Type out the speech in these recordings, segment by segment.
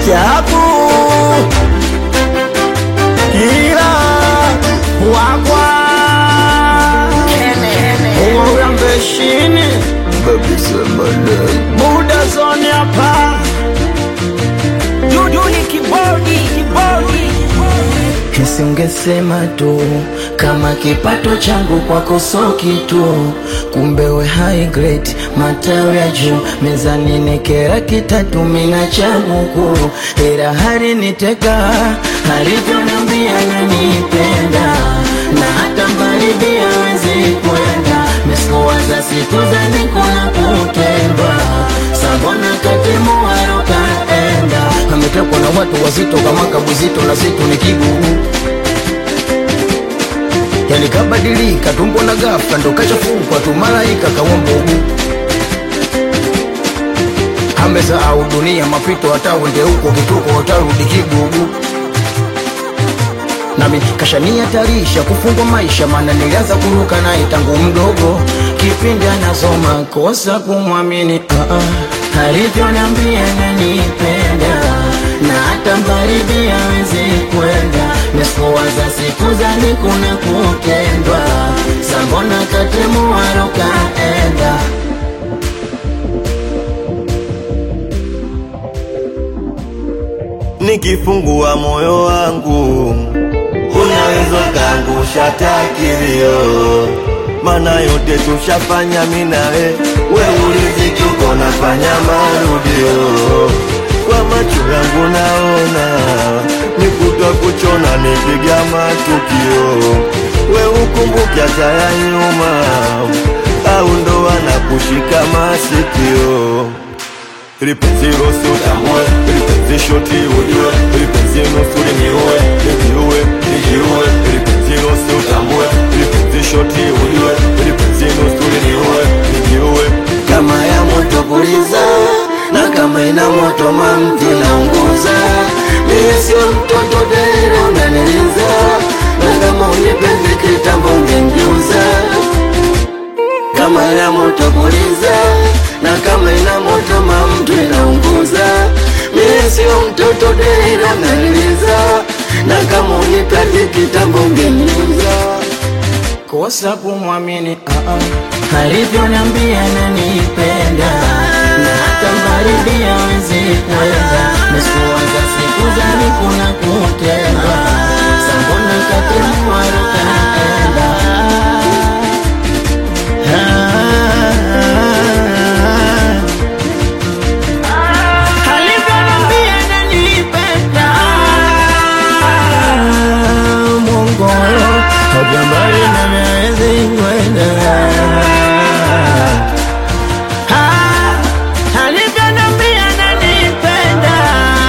chapu ila wakwa urambeshini muda zoni hapa Duduli kibodi kibodi Nisingesema tu kama kipato changu kwako so kitu, kumbe we high grade, matawi ya juu mezani nekera kitatu mina cha mukuru, ila hari niteka alivyoniambia nanipenda na hata mbali hawezi kwenda mesikuwaza siku za nikuna kutendwa sabona katemuwaro kaenda ametekwa na watu wazito kama kabuzito na zitu ni kigugu yani kabadilika tumbo na ghafla ndo kachafukwa tu malaika kawambugu amesahau dunia mapito hata wende huko kituko utarudi kigugu nami kashanihatarisha kufungwa maisha maana nilianza kuruka naye tangu mdogo kipindi anasoma kosa kumwamini uh -uh. alivyoniambia nanipenda na hata mbaridi hawezi kwenda mesikuwaza siku zani kuna kutendwa sambona katemuwaro kaenda nikifungua moyo wangu unaweza kaangusha takilio mana yote tushafanya minawe we uliziki uko nafanya marudio kwa macho yangu naona nikutwa kuchona nipiga matukio we ukumbuke hata ya nyuma au ndo wanakushika masikio lipenzi rosi utambue lipenzi shoti ujue lipenzi nusu liniue nijiue nijiue lipenzi rosi utambue lipenzi shoti ujue lipenzi nusu liniue nijiue kama ya moto puliza na kama ina moto mamti naunguza mimi sio mtoto dere unaniliza na kama unipendi kitambo ungengeuza kama ina moto puliza na kama ina moto mamtu inaunguza mimi sio mtoto dere unaniliza na kama unipendi kitambo ungengeuza kosa kumwamini uh -uh. alivyoniambia nanipenda na hata mbaridi hawezi kwenda mesikuwaza siku zani kuna kutendwa sambona katemuwaro kaenda alivyoniambia nanipenda mongoyo Hajambari na miezi kwenda Ah, alivyoniambia ananipenda.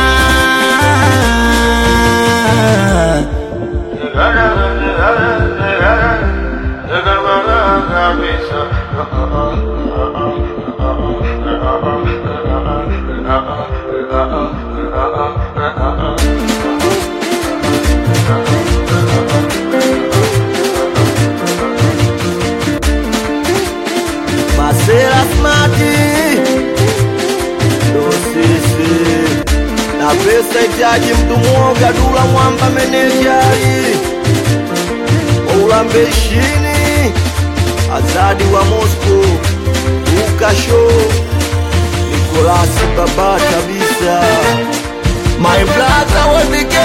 Masera smati ndo sisi na pesa itaji mtu mwoga dula mwamba menejari waulambeshini azadi wa Moscow ukasho Nikolasi baba kabisa my brother wepike